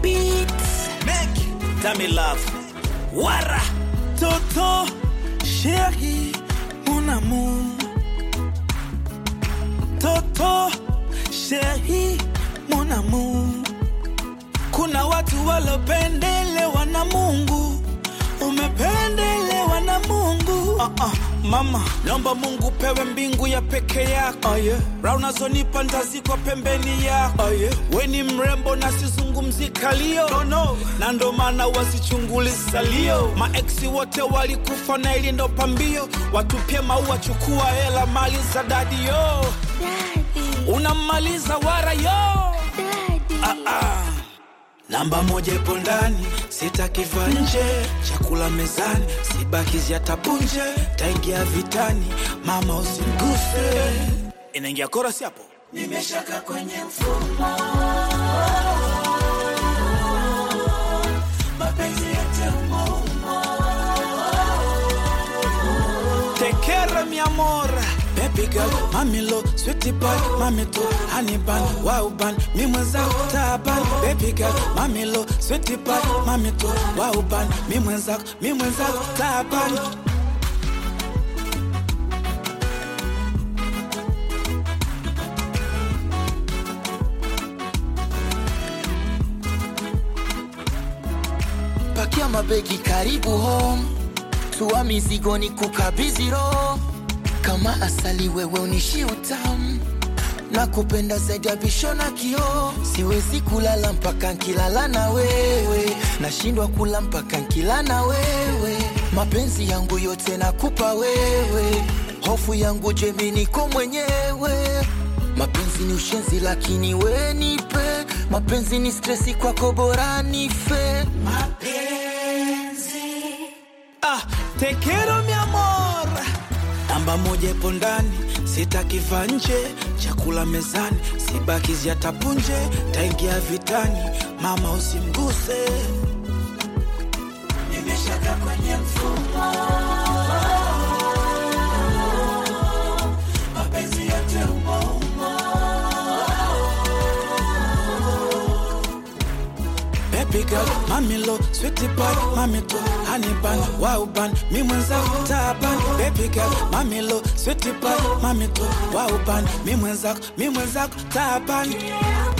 beats. Make Dami love. Wara. Toto, chérie, mon amour. Toto, chérie, mon amour. Kuna watu walopendelewa na Mungu, umependelewa na Mungu. Uh -uh. Mama, naomba Mungu pewe mbingu ya peke yako oh, yeah. Raha unazonipa ntazikwa pembeni yako oh, yeah. We ni mrembo na sizungumzi kalio no, no. Na ndo maana wasichunguli salio Maeksi wote walikufa na ili ndo pambio Watupie maua, chukua hela, mali za dadi yo Daddy, Unamaliza wara yo daddy. ah, ah. Namba moja ipo ndani, sitakiva nje. Chakula mezani, sibakizi hata punje. Taingia vitani, mama usimguse. Inaingia korasi hapo. Nimeshaka kwenye mfumo, mapenzi yote umo umo. Tekera mi amor Baby girl, mami lo, sweetie pie, mami to honey bun, wow bun, mi mwenzako taban Baby girl, mami lo, sweetie pie, mami to wow bun, mi mwenzako, mi mwenzako taban pakia mabegi karibu home tua mizigo ni kukabidhi roho kama asali wewe unishi utamu na kupenda zaidi ya visho na kioo siwezi kulala mpaka nkilala na wewe nashindwa kula mpaka nkila na wewe mapenzi yangu yote nakupa wewe hofu yangu jemi niko mwenyewe mapenzi ni ushenzi lakini we nipe mapenzi ni stresi kwako bora nife Ah, te quiero mi amor. Namba moja ipo ndani, sitakiva nje. Chakula mezani, sibakizi hata punje. Taingia vitani, mama usimguse. Nimeshaka kwenye mfumo, mapenzi yote umo umo. Baby girl, mami lo, sweetie pie, mami to honey bun, wow bun, mi mwenzako taban. Baby girl, mami lo, sweetie pie, mami to wow bun, mi mwenzako, mi mwenzako taban.